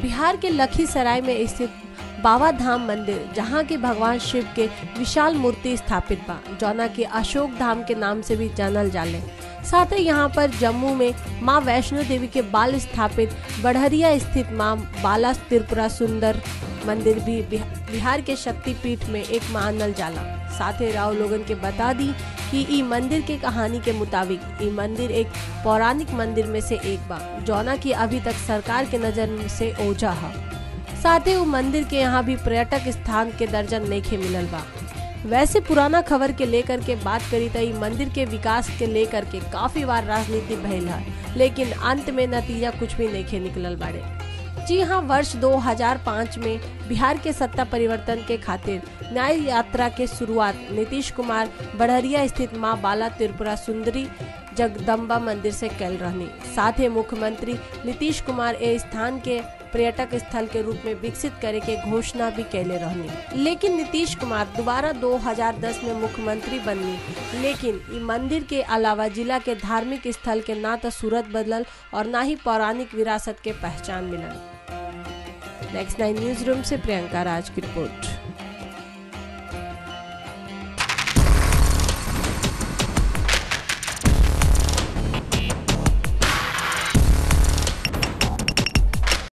बिहार के लखीसराय में स्थित बाबा धाम मंदिर जहाँ के भगवान शिव के विशाल मूर्ति स्थापित बा जौना के अशोक धाम के नाम से भी जानल जाले साथ ही यहाँ पर जम्मू में माँ वैष्णो देवी के बाल स्थापित बढ़हरिया स्थित माँ बाला त्रिपुरा सुंदर मंदिर भी बिहा- बिहार के शक्तिपीठ में एक मानल जाला साथ ही राव लोगन के बता दी कि ई मंदिर के कहानी के मुताबिक ई मंदिर एक पौराणिक मंदिर में से एक बा जौना की अभी तक सरकार के नजर से ओझा है साथ ही वो मंदिर के यहाँ भी पर्यटक स्थान के दर्जा नहीं मिलल बा वैसे पुराना खबर के लेकर के बात करी तो ई मंदिर के विकास के लेकर के काफी बार राजनीति भइल है लेकिन अंत में नतीजा कुछ भी नहीं निकलल बाड़े जी हाँ वर्ष 2005 में बिहार के सत्ता परिवर्तन के खातिर न्याय यात्रा के शुरुआत नीतीश कुमार बढ़हरिया स्थित माँ बाला त्रिपुरा सुंदरी जगदम्बा मंदिर से कैल रहनी साथ ही मुख्यमंत्री नीतीश कुमार ए स्थान के पर्यटक स्थल के रूप में विकसित करे के घोषणा भी कैले रहनी लेकिन नीतीश कुमार दोबारा 2010 में मुख्यमंत्री बननी लेकिन ई मंदिर के अलावा जिला के धार्मिक स्थल के ना तो सूरत बदलल और ना ही पौराणिक विरासत के पहचान मिलल नेक्स्ट नाइन न्यूज रूम से प्रियंका राज की रिपोर्ट